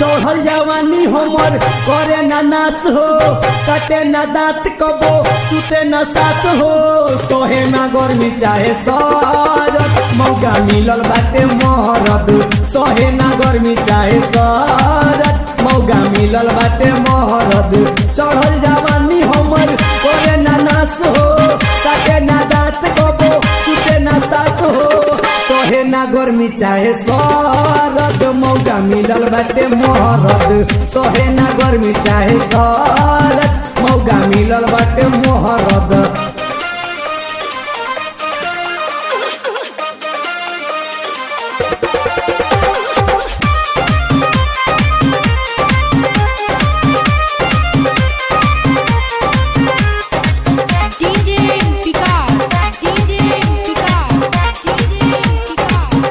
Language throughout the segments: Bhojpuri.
चढ़ल जवानी हमर करे ना नाश हो कटे ना दांत कबो सुते ना साथ हो सोहे ना गर्मी चाहे सरद मौका मिलल बाटे महरद सोहे ना गर्मी चाहे सरद मौका मिलल बाटे महरद चढ़ल जवानी हमर करे ना नाश हो कटे ना दांत कबो सुते ना साथ हो सोहे ना गर्मी चाहे सरद मौका मिलल बाटे मोहरद सोहे ना गर्मी चाहे सरद मौका मिलल बाटे मोहरद DJ Vikas, DJ Vikas, DJ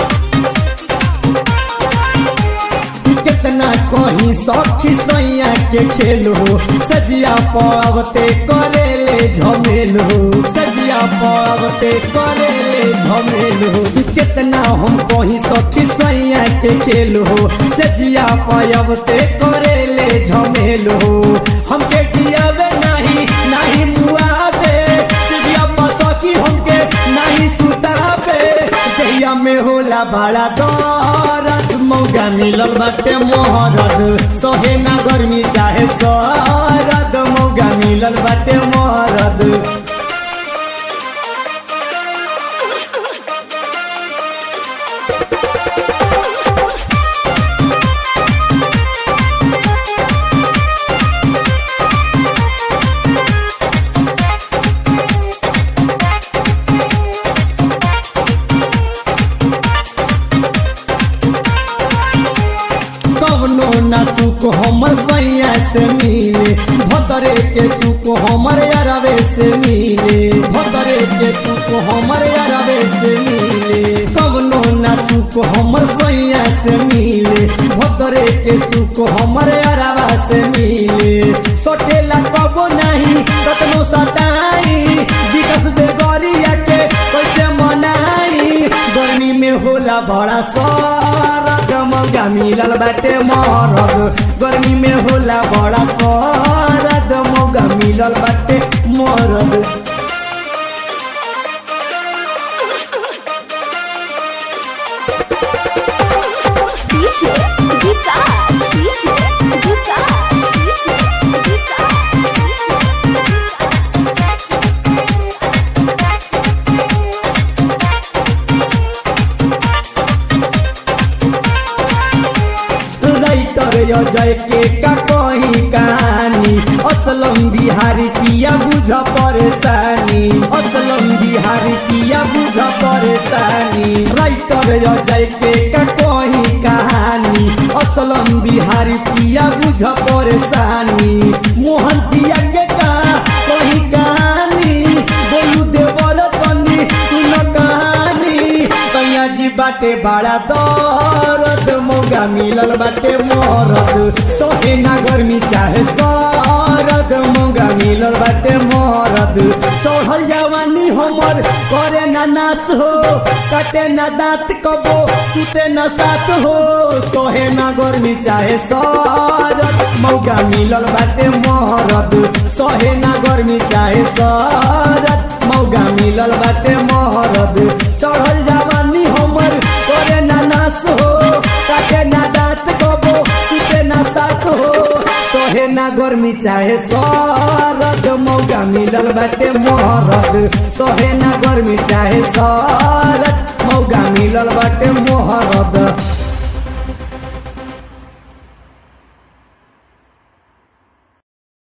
कितना कहीं सखी सैया के खेलो सजिया पावते करेले झमेलो सजिया पावते करेले झमेलो कितना हम कहीं सखी सैया के खेलो सजिया पावते करेले झमेलो हमके जियावे नहीं नहीं मुआवे सजिया पसकी हमके नहीं सुतावे दहिया में होला बड़ा दर्द मौका मिलल बाटे मोहरद सहे ना गर्मी चाहे सरद मौका मिलल बाटे मोहरद कवनो ना सुख हमर सैया से मिले भदरे के सुख हमर अरवे से मिले भदरे के सुख हमर अरवे से मिले कवनो ना सुख हमर सैया से मिले भदरे के सुख हमर अरवा से मिले सोटेला कबो नहीं कतनो सटाई विकस बेगरिया के कैसे मनाई गर्मी में होला बड़ा सरद मौका मिलल बाटे मरद गर्मी में होला बड़ा सरद मौका मिलल बाटे मरद DJ Vikas, DJ Vikas, DJ writer Ajay के का कहीं कहानी असलम बिहारी पिया बुझ परेशानी असलम बिहारी पिया बुझ परेशानी राइटर अजय के का कहीं कहानी असलम बिहारी पिया बुझ परेशानी मोहन पिया के का कहीं कहानी बोलू देवर तनी सुन कहानी सैया जी बाटे बड़ा दर्द मौका मिलल बाटे मरद सोहे ना गर्मी चाहे सरद मौका मिलल बाटे मरद चढ़ल जवानी हमर करे ना नाश हो कटे ना दांत कबो सुते ना साथ हो सोहे ना गर्मी चाहे सरद मौका मिलल बाटे मरद सोहे ना गर्मी चाहे सरद मौका मिलल बाटे महरद चढ़ल जवानी हमर करे ना नाश हो काटे ना दांत कबो सुते ना साथ हो कहे ना गर्मी चाहे सरद मौका मिलल बाटे महरद सहे ना गर्मी चाहे सरद मौका मिलल बाटे महरद